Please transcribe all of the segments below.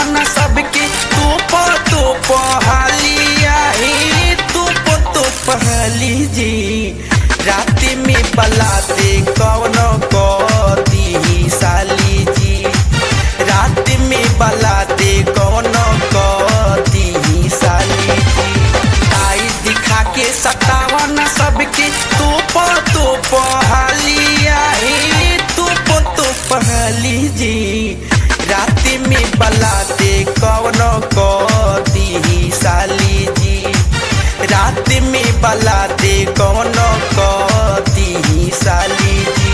न सबके तोप तोप हालिया हे तोप तोप हाली जी रात में बलाते कौन कदी साली जी रात में बलाते कौन कदी साली जी आई दिखा के सतावन सबके तोप तोप हालिया हे तोप तोप हाली जी रात में बलाते कौन कदी साली जी रात में बलाते कौन कदी साली जी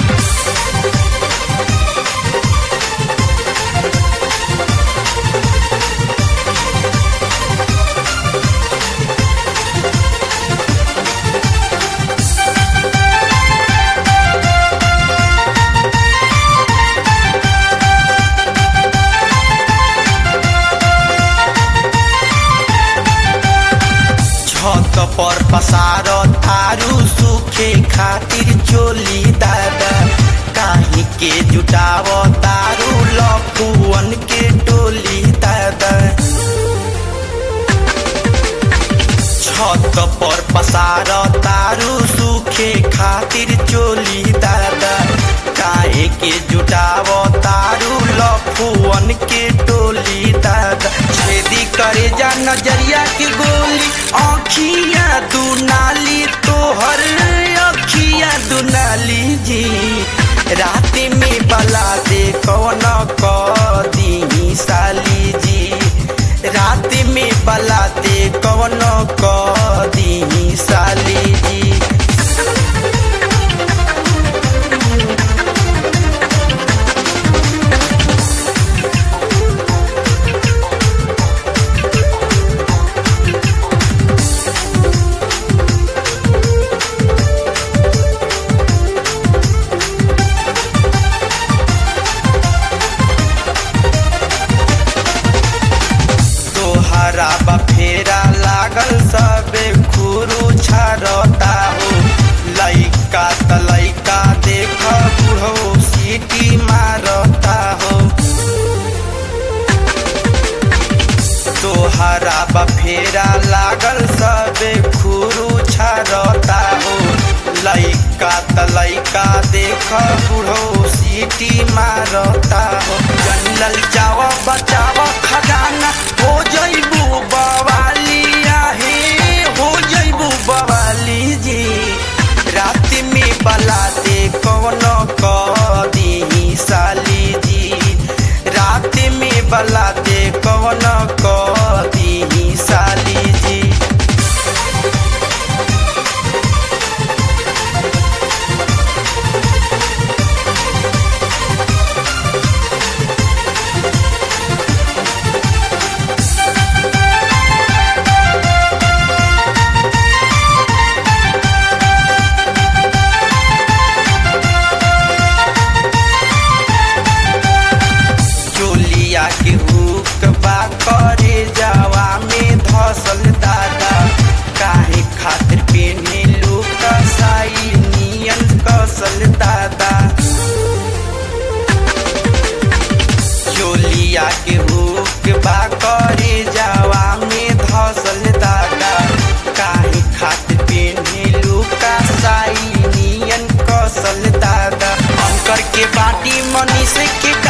छत पर पसार थारू सूखे खातिर चोली दादा काहे के जुटाव तारू लखुअन के टोली दादा छत पर पसार तारू सूखे खातिर चोली दादा काहे के जुटाव तारू लखुअन के टोली दादा छेदी करे जा नजरिया के गोली आँखिया दुनाली तोहर अखिया दुनाली जी रात में बला दे कौन कदी साली जी रात में बला दे कौन कदी साली जी तोहरा बफेरा लागल सबे खुरू छरता हो लइका त लइका देख बुढ़ो सीटी मारता हो तोहरा बफेरा लागल सबे खुरू छरता हो लइका त लइका देख बुढ़ो सीटी मारता हो जंगल जाव बचाव खजाना हो जइबू बवालिया हे हो जइबू बवाली जी रात में बलाते कौन कदी साली जी रात में बलाते कौन कदी साली जी चोलिया के हुक बा करे जावा में धसल दादा काहे खातिर पेने लोग साई नियन कसल दादा चोलिया के हुक बा करे जावा में धसल दादा काहे खातिर पेने लोग साई नियन कसल दादा अंकर के बाटी मनीष के